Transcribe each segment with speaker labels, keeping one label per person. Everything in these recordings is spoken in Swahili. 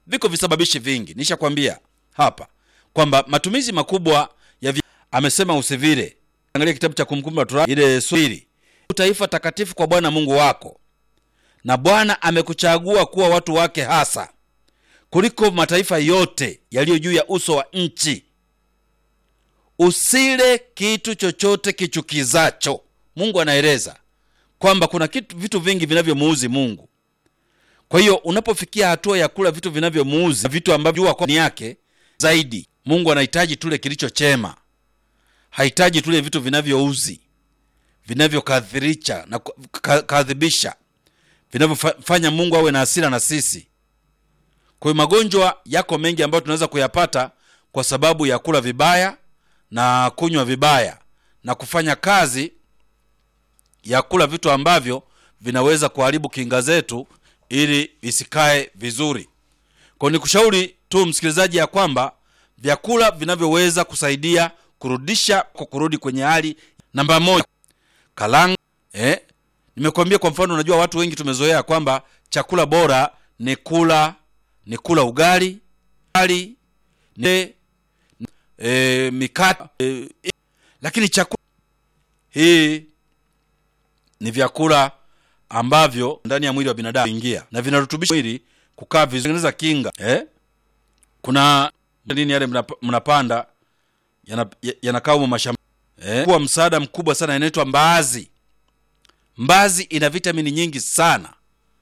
Speaker 1: viko visababishi vingi nishakwambia hapa kwamba matumizi makubwa ya vi... amesema usivile angalia kitabu cha kumkumbuka Torati ile swili taifa takatifu kwa bwana mungu wako na bwana amekuchagua kuwa watu wake hasa kuliko mataifa yote yaliyo juu ya uso wa nchi usile kitu chochote kichukizacho mungu anaeleza kwamba kuna kitu, vitu vingi vinavyomuuzi mungu kwa hiyo unapofikia hatua ya kula vitu vinavyomuuzi vitu ambavyo jua kwa ni yake zaidi mungu anahitaji tule kilicho chema hahitaji tule vitu vinavyouzi vinavyokadhirisha na ku- ka- kadhibisha vinavyofanya mungu awe na hasira na sisi kwa hiyo magonjwa yako mengi ambayo tunaweza kuyapata kwa sababu ya kula vibaya na kunywa vibaya na kufanya kazi ya kula vitu ambavyo vinaweza kuharibu kinga zetu ili isikae vizuri kwa nikushauri tu msikilizaji ya kwamba vyakula vinavyoweza kusaidia kurudisha kwa kurudi kwenye hali namba moja kalanga eh? nimekuambia kwa mfano unajua watu wengi tumezoea kwamba chakula bora ni kula ni kula ugali ugali ne, e, mikate e, lakini chakula hii ni vyakula ambavyo ndani ya mwili wa binadamu ingia na vinarutubisha mwili kukaa vizuri tengeneza kinga eh? kuna nini yale mnap- mnapanda yana- ya- yanakaa humo mashamba eh? kuwa msaada mkubwa sana inaitwa mbaazi mbazi ina vitamini nyingi sana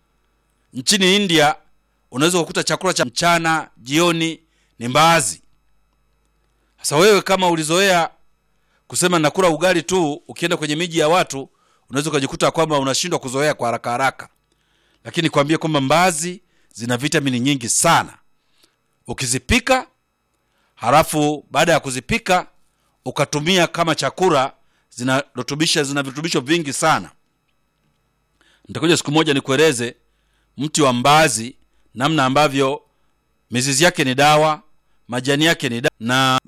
Speaker 1: nchini india unaweza kukuta chakula cha mchana jioni ni mbaazi sasa wewe kama ulizoea kusema nakula ugali tu ukienda kwenye miji ya watu unaweza ukajikuta kwamba unashindwa kuzoea kwa haraka haraka lakini kwambie kwamba mbaazi zina vitamini nyingi sana ukizipika halafu baada ya kuzipika ukatumia kama chakula zinarutubisha zina virutubisho vingi sana nitakuja siku moja nikueleze mti wa mbaazi namna ambavyo mizizi yake ni dawa majani yake ni dawa na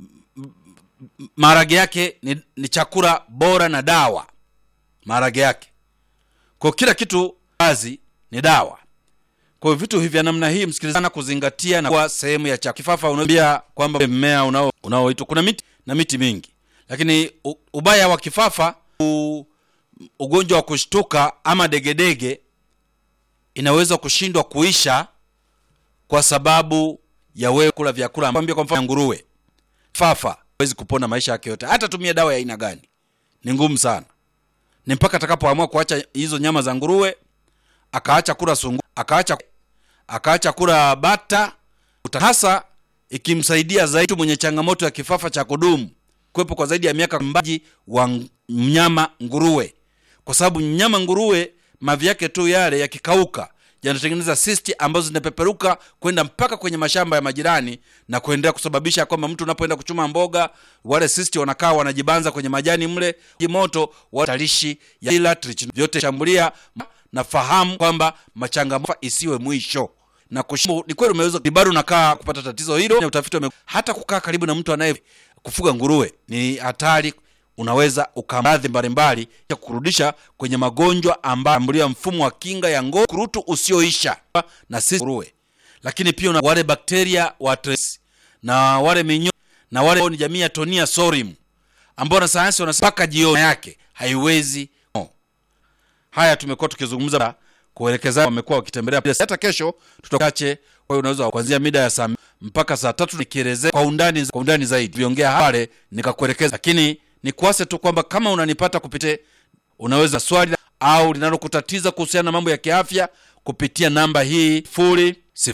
Speaker 1: maharage yake ni, ni chakula bora na dawa maharage yake kwa kila kitu mbaazi ni dawa kwa hiyo vitu hivi vya namna hii msikilizana kuzingatia na kuwa sehemu ya chakula kifafa unaambia kwamba mmea unao unaoitwa kuna miti na miti mingi lakini u, ubaya wa kifafa u, ugonjwa wa kushtuka ama degedege inaweza kushindwa kuisha kwa sababu ya wewe kula vyakula ambavyo kwa mfano nguruwe fafa hawezi kupona maisha yake yote hata tumia dawa ya aina gani ni ngumu sana ni mpaka atakapoamua kuacha hizo nyama za nguruwe akaacha kula sungu akaacha akaacha kula bata Uta- hasa ikimsaidia zaidi mwenye changamoto ya kifafa cha kudumu kuwepo kwa zaidi ya miaka mbaji wa ng- mnyama nguruwe kwa sababu mnyama nguruwe mavi yake tu yale yakikauka yanatengeneza sisti ambazo zinapeperuka kwenda mpaka kwenye mashamba ya majirani na kuendelea kusababisha kwamba mtu unapoenda kuchuma mboga wale sisti wanakaa wanajibanza kwenye majani mle moto watalishi ya ila trich- vyote shambulia na fahamu kwamba machangamoto isiwe mwisho na kushimu, ni kweli umeweza bado unakaa kupata tatizo hilo na utafiti ume, hata kukaa karibu na mtu anaye kufuga nguruwe ni hatari unaweza ukamradhi mbalimbali ya kurudisha kwenye magonjwa ambayo ambulia mfumo wa kinga ya ngozi kurutu usioisha na sisi nguruwe lakini pia una wale bakteria wa Tres na wale minyo na wale ni jamii ya Tonia sorim ambao wanasayansi wanasema mpaka jioni yake haiwezi no. haya tumekuwa tukizungumza kuelekeza wamekuwa wakitembelea hata kesho tutachache kwa hiyo unaweza kuanzia mida ya saa mpaka saa tatu nikielezea kwa undani kwa undani zaidi viongea pale nikakuelekeza lakini nikuase tu kwamba kama unanipata kupitia unaweza swali au linalokutatiza kuhusiana na mambo ya kiafya kupitia namba hii furi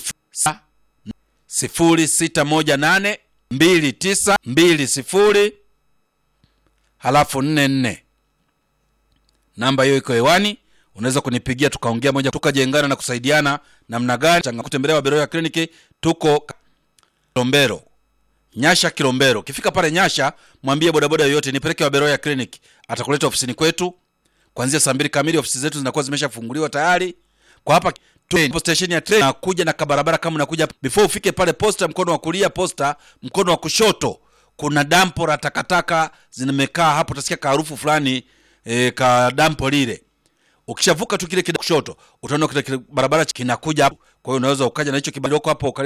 Speaker 1: sifuri sita moja nane mbili tisa mbili sifuri halafu nne nne namba hiyo iko hewani unaweza kunipigia tukaongea moja tukajengana na kusaidiana namna gani changa kutembelea waberoya ya kliniki tuko kilombero nyasha kilombero ukifika pale nyasha mwambie bodaboda yoyote nipeleke waberoya clinic atakuleta ofisini kwetu kuanzia saa mbili kamili ofisi zetu zinakuwa zimeshafunguliwa tayari kwa hapa train, station ya train nakuja na kabarabara kama unakuja before ufike pale posta mkono wa kulia posta mkono wa kushoto kuna dampo la takataka zimekaa hapo utasikia kaharufu fulani e, ka dampo lile ukishavuka tu kile kile kushoto utaona kile kile barabara kinakuja hapo kwa hiyo unaweza ukaja na hicho kibandiko hapo